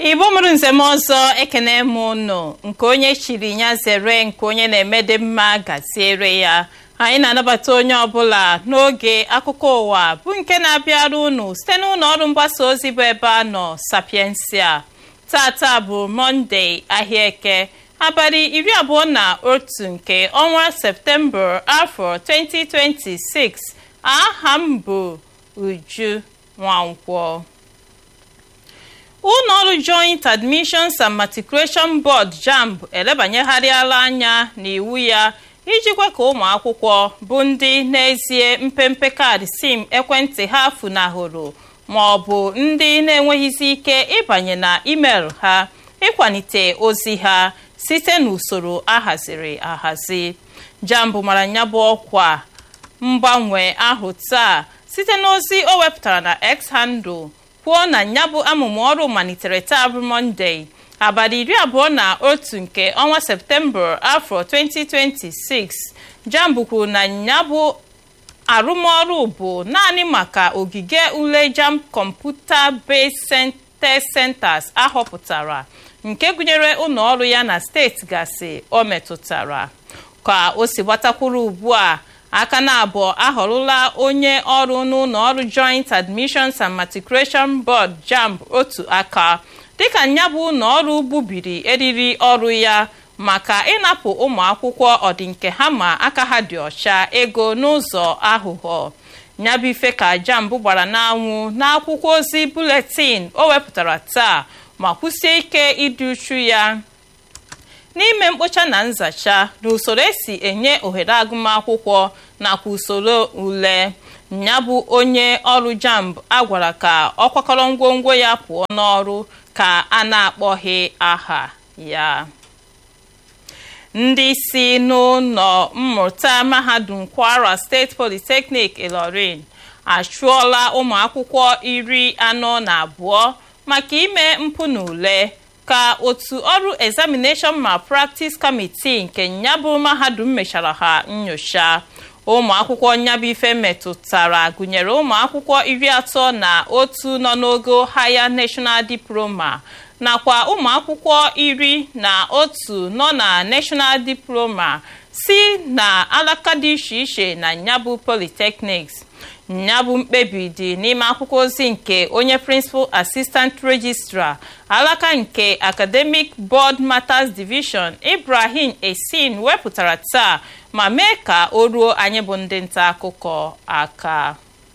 igbo mụrụ nzem ọzọ ekene m ụnụ nke onye chiri ya zere nke onye na-emede mma gaziere ya anyị na-anabata onye ọbụla n'oge akụkọ ụwa bụ nke na-abịara unu site n'ụlọ ọrụ mgbasa ozi bụ ebe a nọ sapiensia tata bụ mọnde ahịa eke abalị iri abụọ na otu nke ọnwa septemba afọ 2026 aha m bụ uju nwankwọ ụlọọrụ joint admissions and matriculation board jamb elebanyegharịala anya n'iwu ya iji kwe ka ụmụ akwụkwọ bụ ndị n'ezie mpempe kaadị sim ekwentị ha funahụrụ ma ọ bụ ndị na-enweghịzi ike ịbanye na email ha ịkwalite ozi ha site n'usoro ahaziri ahazi jamb mara ya bụ ọkwa mgbanwe ahụ taa site n'ozi o wepụtara na x handle kwuo na ya bụ amụmụ ọrụ malitere taa bụ mọnde abalị iri abụọ na otu nke ọnwa septemba afọ 2026 jamb kwuru na ya bụ arụmọrụ bụ naanị maka ogige ule jamb kọmputa based test centers ahọpụtara nke gụnyere ụlọ ọrụ ya na steeti gasị o metụtara ka o si gbatakwuru ugbu a aka na abụọ ahọrọla onye ọrụ n'ụlọ ọrụ joint admissions and matriculation board jamb otu aka dịka ya bụ ụlọ ọrụ gbubiri eriri ọrụ ya maka ịnapụ ụmụ akwụkwọ ọdịnke ha ma aka ha dị ọcha ego n'ụzọ aghụghọ nyabụ ife ka jamb gbara n'anwụ n'akwụkwọ ozi buletin o wepụtara taa ma kwụsie ike ịdị uchu ya n'ime mkpocha na nzacha na usoro esi enye ohere agụmakwụkwọ nakwa usoro ule ya bụ onye ọrụ jamb agwara ka ọ kwakọrọ ngwongwo ya pụọ n'ọrụ ka a na-akpọghị aha ya ndị si n'ụlọ mmụta mahadum kwara steeti polytechnic ilorin achụọla ụmụ akwụkwọ iri anọ na abụọ maka ime mpụ n'ule ka otu ọrụ examination malpractice committee nke nyabụ mahadum mechara ha nyocha ụmụ akwụkwọ nyabụ ife metụtara gụnyere ụmụ akwụkwọ iri atọ na otu nọ n'ogo higher national diploma nakwa ụmụ akwụkwọ iri na otu nọ na national diploma si na alaka dị iche iche na nyabụ polytechnics nyabụ mkpebi dị n'ime akwụkwọ ozi nke onye principal assistant registrar alaka nke academic board matters division ibrahim esin wepụtara taa ma mee ka o ruo anyị bụ ndị nta akụkọ aka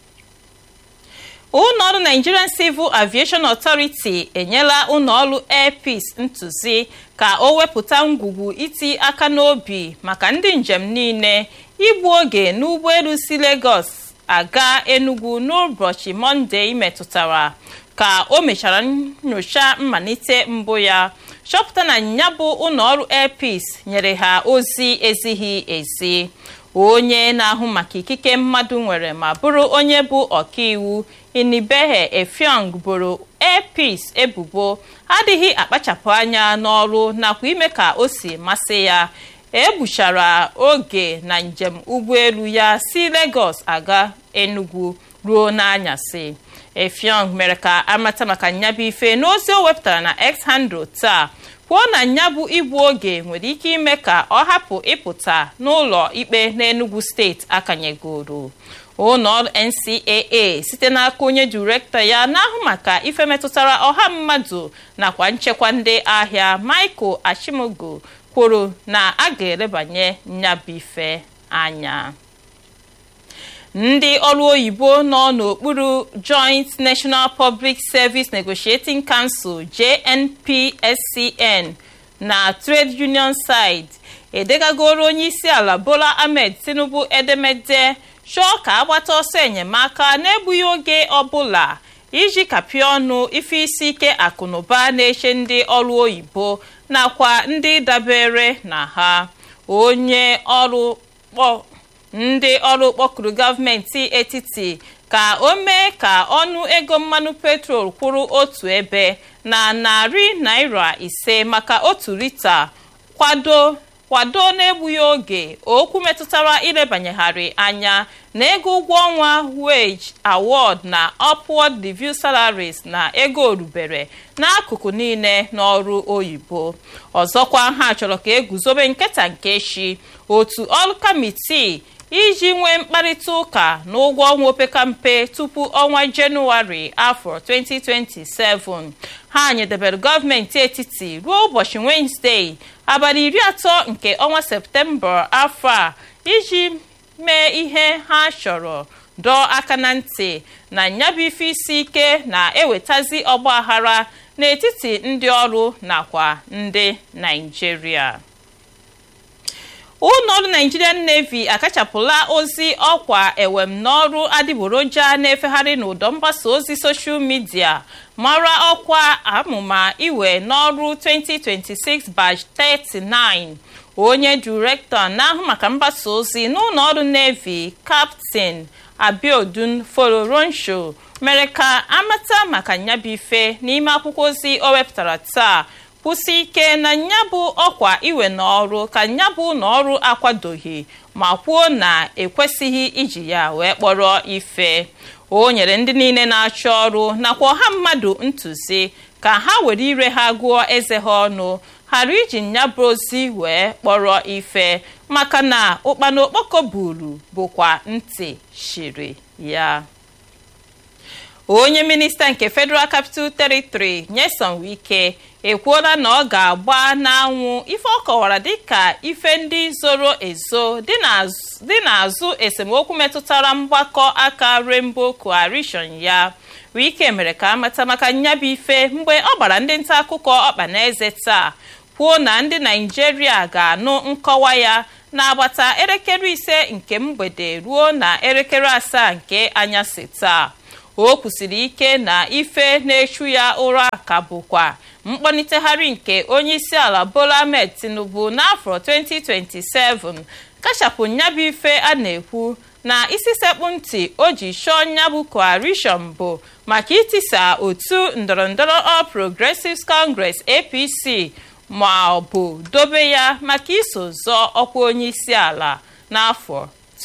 ụlọọrụ nigerian civil aviation authority enyela ụlọọrụ air peace ntụzi ka o wepụta ngwugwu iti aka n'obi maka ndị njem niile igbu oge n'ụgbọelu si lagos aga enugu n'ụbọchị mọnde metụtara ka o mechara nyocha mmalite mbụ ya chọpụta na ya bụ ụlọọrụ airpeace nyere ha ozi ezighi ezi onye na-ahụ maka ikike mmadụ nwere ma bụrụ onye bụ ọkaiwu inibehe efiong boro airpeace ebubo adịghị akpachapụ anya n'ọrụ nakwa ime ka o si masị ya egbuchara oge na njem ụgbọelu ya si Lagos aga Enugu ruo n'anyasị Efiong mere ka amata maka nyabụ ife n'ozi o wepụtara na X handle taa kwuo na nyabụ igbu oge nwere ike ime ka ọ hapụ ịpụta n'ụlọ ikpe n'Enugu steeti akanyegoro ụlọọrụ NCAA site n'aka onye direktọ ya na-ahụ maka ife metụtara ọha mmadụ nakwa nchekwa ndị ahịa Michael Achimogo kwuru na a ga-elebanye nyabife anya ndị ọrụ oyibo nọ n'okpuru Joint National Public Service Negotiating Council JNPSCN na Trade Union Side edegagoro onye isi ala Bola Ahmed Tinubu edemede chọọ ka agbata ọsọ enyemaka n'egbughị oge ọbụla iji kapịa ọnụ ife isi ike akụnụba na-eche ndị ọrụ oyibo nakwa ndị dabere na ha onye ọrụ ndị ọrụ kpọkuru gọọmenti etiti ka o mee ka ọnụ ego mmanụ petrol kwụrụ otu ebe na narị naira ise maka otu lita kwado kwado n'egbughị oge okwu metụtara ilebanyegharị anya na ego ụgwọ ọnwa wage award na upward review salaries na ego orubere n'akụkụ niile n'ọrụ oyibo ọzọkwa ha chọrọ ka eguzobe nketa nke echi otu ọrụ kamitii iji nwee mkparịta ụka na ụgwọ ọnwa opekampe tupu ọnwa jenụwarị afọ 2027 ha nyedebere gọọmenti etiti ruo ụbọchị wenezdee abalị iri atọ nke ọnwa septemba afọ a iji mee ihe ha chọrọ dọọ aka na ntị na nyabụ ife isi ike na-ewetazi ọgbaghara n'etiti ndị ọrụ nakwa ndị naijiria ụlọọrụ nigerian navy akachapụla ozi ọkwa ewem n'ọrụ adịgboroja na-efegharị n'ụdọ mgbasa ozi soshal midia mara ọkwa amụma iwe n'ọrụ 2026 batch 39 onye direktọ na-ahụ maka mgbasa ozi n'ụlọọrụ navy kaptin abiodun foloronsho mere ka amata maka nyabife n'ime akwụkwọ ozi o wepụtara taa kwụsị ike na nyabụ ọkwa iwe n'ọrụ ka nyabụ n'ọrụ akwadoghị ma kwuo na ekwesịghị iji ya wee kpọrọ ife o nyere ndị niile na-achọ ọrụ nakwa ọha mmadụ ntụzi ka ha were ire ha gụọ eze ha ọnụ ghara iji nyabụ ozi wee kpọrọ ife maka na ụkpana okpoko buru bụkwa ntị shiri ya onye minista nke federal capital territory nyesom wike ekwuola na ọ ga-agba n'anwụ ife ọ kọwara dịka ife ndị zoro ezo dị n'azụ esemokwu metụtara mgbakọ aka rainbow coalition ya wike mere ka amata maka nyabụ ife mgbe ọ gbara ndị nta akụkọ ọkpa na eze taa kwuo na ndị naijiria ga-anụ nkọwa ya n'agbata elekere ise nke mgbede ruo na elekere asaa nke anyasị taa o kwusiri ike na ife na-echu ya ụra ka bụkwa mkpọnitegharị nke onye isi ala bola ahmed tinubu n'afọ 2027 kachapụ nyabụ ife a na-ekwu na isi sekpụ ntị o ji chọọ nyabụ coalition bụ maka itisa otu ndọrọndọrọ all progressives congress apc ma ọ bụ dobe ya maka iso zọọ ọkwa onye isi ala n'afọ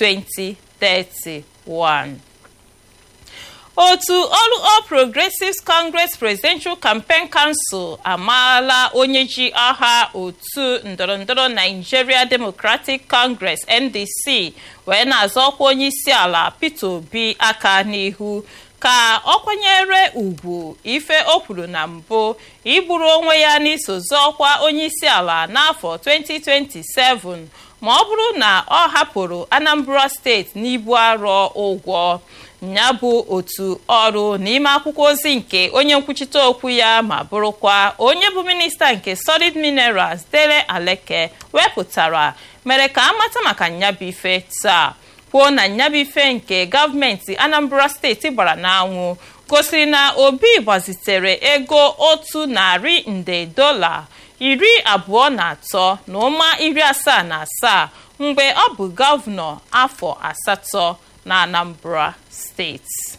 2031 otu ọrụ all progressives congress presidential campaign council amaala onye ji aha otu ndọrọndọrọ nigeria democratic congress ndc wee na-azọ ọkwa onye isi ala peter obi aka n'ihu ka ọ kwanyere ugwu ife o kwuru na mbụ igburu onwe ya n'iso zọọkwa onye isi ala n'afọ 2027 ma ọ bụrụ na ọ hapụrụ anambra steeti n'ibu arọ ụgwọ ya bụ otu ọrụ n'ime akwụkwọ ozi nke onye nkwuchite okwu ya ma bụrụkwa onye bụ minista nke solid minerals dele aleke wepụtara mere ka amata maka nyabife taa kwuo na nyabife nke gọọmenti anambra steeti gbara n'anwụ gosiri na obi gbazitere ego otu narị nde dola iri abụọ na atọ na ụma iri asaa na asaa mgbe ọ bụ gọvanọ afọ asatọ na anambra steeti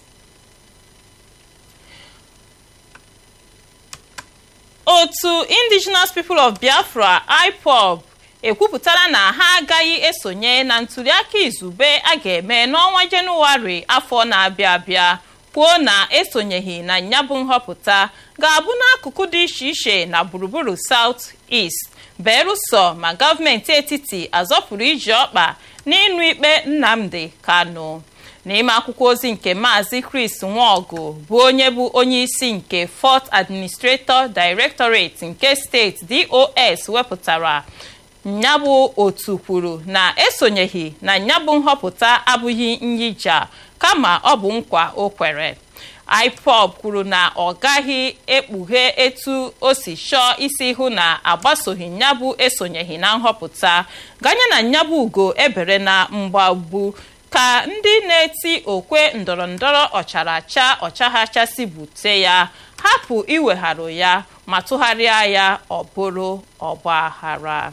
otu indigenous people of biafra ipob ekwupụtara na ha agaghị esonye na ntuliaka izugbe a ga-eme n'ọnwa jenụwarị afọ na-abịa abịa kwuo na esonyeghị na nyabụ nhọpụta ga-abụ n'akụkụ dị iche iche na gburugburu south east beruso ma gọọmenti etiti azọpụrụ iji ọkpa n'ịnụ ikpe nnamdi kanu n'ime akwụkwọ ozi nke maazị chris nwaọgụ bụ onye bụ onye isi nke fort administrator directorate nke steeti dos wepụtara nyabụ otu kwuru na esonyeghị na nyabụ nhọpụta abụghị nyija kama ọ bụ nkwa o kwere ipob kwuru na ọ gaghị ekpughe etu o si chọọ isi hụ na agbasoghị nyabụ esonyeghị na nhọpụta ganye na nyabụ ugo ebere na mgbagbu ka ndị na-eti okwe ndọrọndọrọ ọcharacha ọchaghachasị bute ya hapụ iwegharụ ya ma tụgharịa ya ọ bụrụ ọgbaghara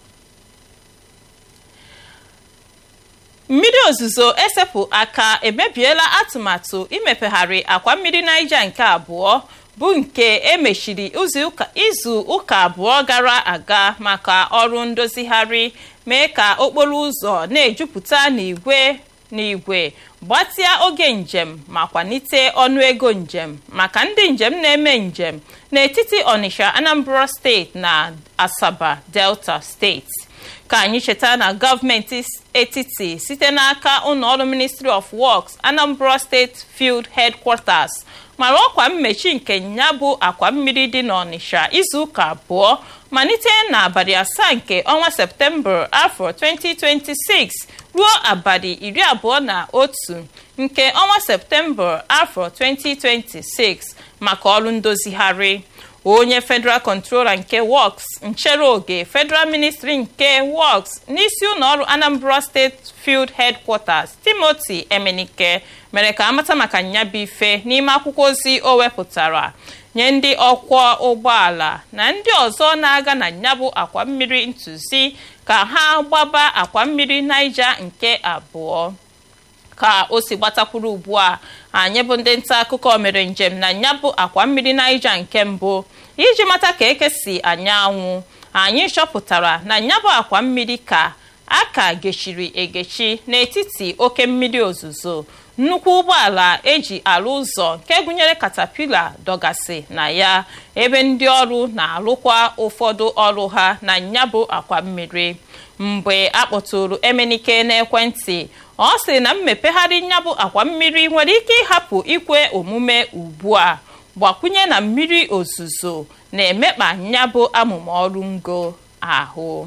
mmiri ozuzo esepụ aka emebiela atụmatụ imepegharị akwa mmiri Niger nke abụọ bụ nke emechiri izu ụka abụọ gara aga maka ọrụ ndozigharị mee ka okporo ụzọ na-ejupụta n'igwe n'igwe gbatịa oge njem ma kwalite ọnụego njem maka ndị njem na-eme njem n'etiti Onitsha Anambra steeti na Asaba Delta steeti ka anyị cheta na gọọmenti etiti site n'aka ụlọọrụ Ministry of Works Anambra State Field Headquarters mara ọkwa mmechi nke ya bụ akwa mmiri dị n'Ọnịsha izuụka abụọ malite n'abalị asaa nke ọnwa Septemba afọ 2026 ruo abalị iri abụọ na otu nke ọnwa Septemba afọ 2026 maka ọrụ ndozigharị onye Federal Controller nke Works nchere oge Federal Ministry nke Works n'isi ụlọọrụ Anambra State Field Headquarters Timothy Emenike mere ka amata maka nyabụ ife n'ime akwụkwọ ozi o wepụtara nye ndị ọkwọ ụgbọala na ndị ọzọ na-aga na nyabụ akwa mmiri ntụzi ka ha gbaba akwa mmiri Niger nke abụọ ka o si gbatakwuru ugbu a anyị bụ ndị nta akụkọ mere njem na nyabụ akwa mmiri Niger nke mbụ iji mata ka eke si anya anwụ anyị chọpụtara na nyabụ akwa mmiri ka a ka gechiri egechi n'etiti oke mmiri ozuzo nnukwu ụgbọala eji arụ ụzọ nke gụnyere katapila dọgasị na ya ebe ndị ọrụ na-arụkwa ụfọdụ ọrụ ha na nyabụ akwa mmiri mgbe a kpọtụrụ emenike n'ekwentị ọ sị na mmepegharị nyabụ akwa mmiri nwere ike ịhapụ ikwe omume ugbu a gbakwunye na mmiri ozuzo na-emekpa nyabụ amụma ọrụ ngo ahụ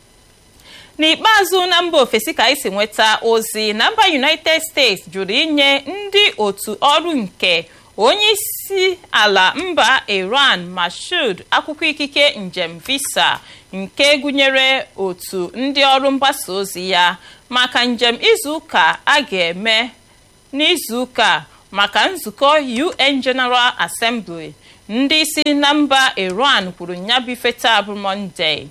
n'ikpeazụ na mba ofesi ka anyị si nweta ozi na mba united states jụrụ inye ndị otu ọrụ nke onye isi ala mba iran mashud akwụkwọ ikike njem visa nke gụnyere otu ndị ọrụ mgbasa ozi ya maka njem izuụka a ga-eme n'izuụka maka nzukọ un general assembly ndị isi na mba iran kwuru nyabife taa bụ monde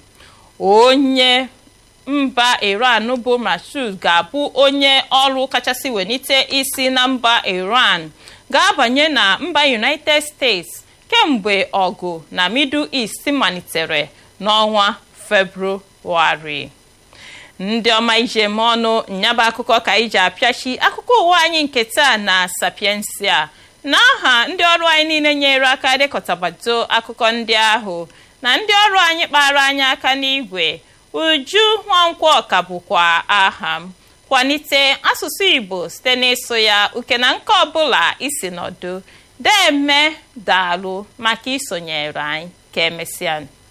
onye mba iran bụ mashud ga-abụ onye ọrụ kachasị welite isi na mba iran ga-abanye na mba united states kemgbe ọgụ na middle east malitere n'ọnwa febrụwarị ndị ọma ijem ọnụ nyaba akụkọ ka iji apịachi akụkọ ụwa anyị nke taa na sapiensia n'aha ndị ọrụ anyị niile nyere aka dekọtabado akụkọ ndị ahụ na ndị ọrụ anyị kpara anyị aka n'igwe uju nwankwọ ka bụkwa aha m kwalite asụsụ igbo site n'ịsụ ya uke na nke ọbụla isi nọdụ deme daalụ maka isonyere anyị ka emesịa